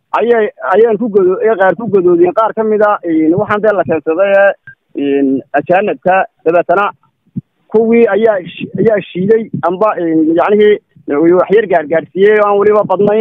ayay ayaan ku godo qaar ku gadoodiyeen qaar ka mid a waxaan dee la keensaday ajaanibka dabeetana kuwii ayaa ayaa shiiday amba yacnihii waxyar gaargaarsiiyey oo aan weliba badnayn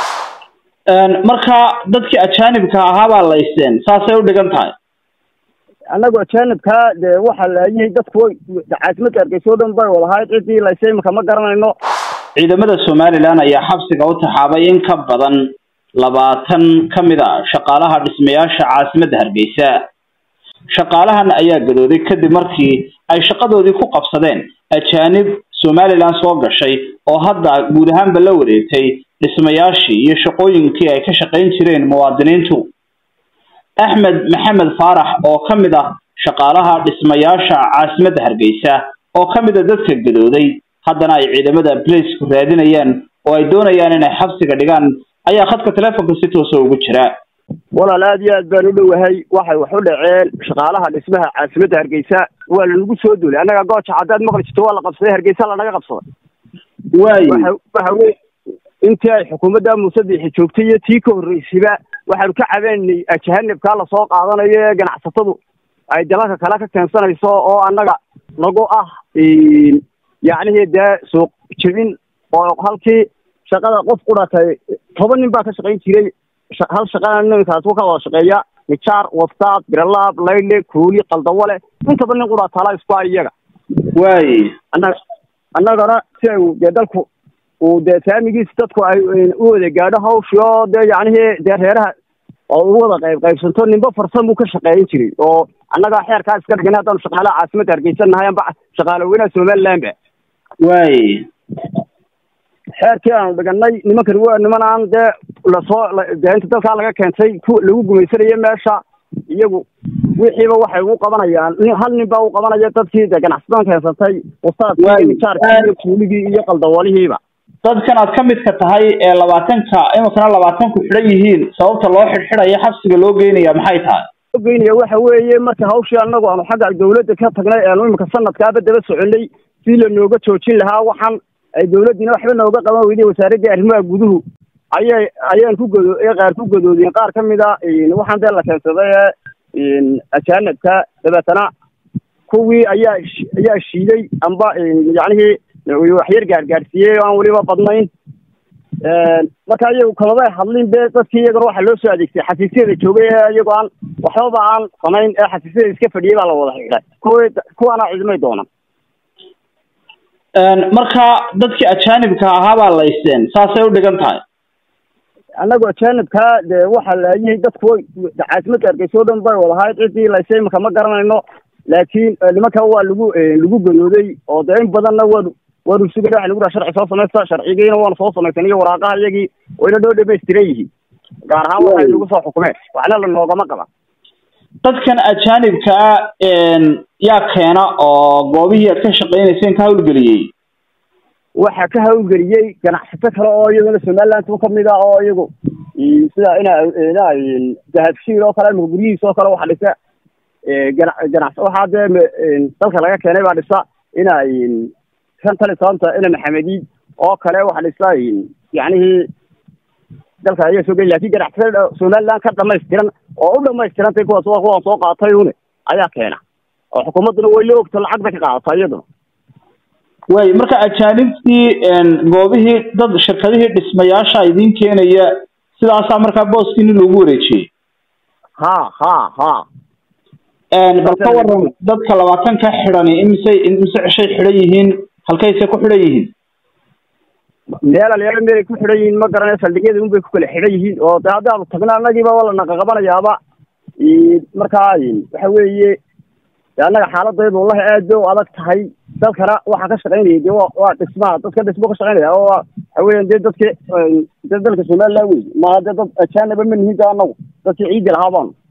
marka dadkii ajaanibka ahaa baa laysteen saasay u dhigan tahay annagu ajaanibka dee waxaa laayihii dadku caasimadka hargeysa o dhan bay wadahayd ciddii laysay imika ma garanayno ciidamada somalilan ayaa xabsiga u taxaabay in ka badan labaatan ka mid a shaqaalaha dhismayaasha caasimadda hargeysa shaqaalahan ayaa gadooday kadib markii ay shaqadoodii ku qabsadeen ajaanib somalilan soo gashay oo hadda guud ahaanba la wareegtay dhismayaashii iyo shaqooyinkii ay ka shaqayn jireen muwaadiniintu axmed maxamed faarax oo ka mid ah shaqaalaha dhismayaasha caasimadda hargeysa oo ka mid a dadka gadooday haddana ay ciidamada blacku raadinayaan oo ay doonayaan inay xabsiga dhigaan ayaa khadka telefonka si toosa ugu jira walaal aad iyo aad baan u dhowahay waxay wax u dhaceen shaqaalaha dhismaha caasimadda hargeysa waa lanagu soo duulay annaga gooja haddaad maqli jirto waa la qabsaday hargeysa lanaga qabsaday waayo waxa weye intii ay xukuumadda muuse biixi joogtay iyo tii ka horreysayba waxaanu ka cabeynay ajahanibkaa lasoo qaadanayo ee ganacsatadu ay dalalka kale ka keensanayso oo annaga nagu ah yacnihii dee suuq jebin oo halkii shaqada qof ku dhatay toban nin baa ka shaqayn jiray hal shaqana niminkaas ka wada shaqeeya nijaar wastaad biralaab laydle kuuli qaldawale intaba nin qudhaa tala isku a iyaga waaye annaga annagana si ay dee dalku uu dee saamigiis dadku ay u wada gaadho hawshii oo dee yacnihii dee reeraha oo u wada qayb qaybsanto ninba farsan buu ka shaqeeyan jiray oo annagaa xeerkaa iska dhigan haddaanu shaqaalaha caasimadda hargeysan nahay amba shaqaale weynaha somaliland ba waaye xeerkii aanu dhiganay nimankan waa niman aan dee lasoo dee inta dalkaa laga keentay ku lagu gumaysanayo meesha iyagu wixiiba waxay ugu qabanayaan hal nin baa u qabanaya dadkii dee ganacsadan keensatay wasaadkii nijaarkii iyo kuuligii iyo qaldawalihiiba dadkan aad ka midka tahay ee labaatanka iminkana labaatanku xidhan yihiin sababta loo xidhxidhaya xabsiga loo geynaya maxay tahay loo geynaya waxa weeye marka hawshii annagu aanu xagga dawladda ka tagnay aanu imika sanadkaaba daba soconay si lanooga joojin lahaa waxaan ay dawladdiina waxba nooga qaban weyday wasaaraddii arrimaha guduhu ayay ayaan ku godo qaar ku gadoodiyeen qaar ka mid a waxaan dee la keensaday ajaanibka dabeetana kuwii ayaa ayaa shiiday amba yacnihii waxyar gaargaarsiiyey oo aan weliba badnayn marka iyagu kamabay hadlin be dadkii iyagana waxaa loo soo adeegsay xafiisyada joogay ee iyagoo aan waxbaba aan samayn ee xafiisyada iska fadhiyay baa la wada xidhay kuwi kuwaana cidmay doonan marka dadkii ajaanibka ahaa baa laysteen saasay u dhigan tahay annagu ajaanibka dee waxaa laayihii dadku caasimadka hargeysa o dhan bay wadahayd ciddii laysay imika ma garanayno laakiin nimanka waa lagu lagu gadooday oo dee in badanna waanu waanu sugana waxa lagu dhaha sharci soo samaysta sharcigiina waanu soo samaysan iyo waraaqaha iyagii wayna dhoo dhamaystiran yihiin gaar ahaan waxay nagu soo xukumeen waxna la noogama qaba dadkan ajaanibka ah yaa keena oo goobihii aad ka shaqaynayseen ka hawlgeliyey waxaa ka hawlgeliyey ganacsato kale oo iyaguna somaliland ka mid ah oo iyagu sida ina ina dahabshiil oo kale imika guryihiis oo kale waxa dhisa gana ganacs waxaa dee dalka laga keenay baa dhisa ina kan tali sababta ina maxamedi oo kale waxa dhisa yacnihii dalka ayaa soo geli lakin ganacsatada somaliland ka dhamaystiran oo u dhamaystirantay kuwaas waa kuwaan soo qaatay une ayaa keena oo xukuumadduna way la ogto lacag bay ka qaadataa iyaduna way marka ajaanibtii goobihii dad shirkadihii dhismayaasha idiin keenaya sidaasaa markaa booskiini loogu wareejiyey ha ha ha bal ka waran dadka labaatanka xidhani imisay imise ceshay xidhan yihiin halkaysay ku xidhan yihiin meel alyaalo meelay ku xidhan yihiin ma garanay saldhigyada unbay ku kala xidhan yihiin oo de haddaanu tagno annagiiba waa la naqaqabanayaaba markaa waxa weeye annaga xaaladaydu wallahi aad bay u adag tahay dalkana waxaa ka shaqaynaya de wa waa dhismaha dadka dhismo ka shaqaynaya oo waxa weeyaan dee dadka dee dalka somaliland wey maaha dee dad ajaaniba ma nihin de annagu dadkii ciiddi lahaa baanu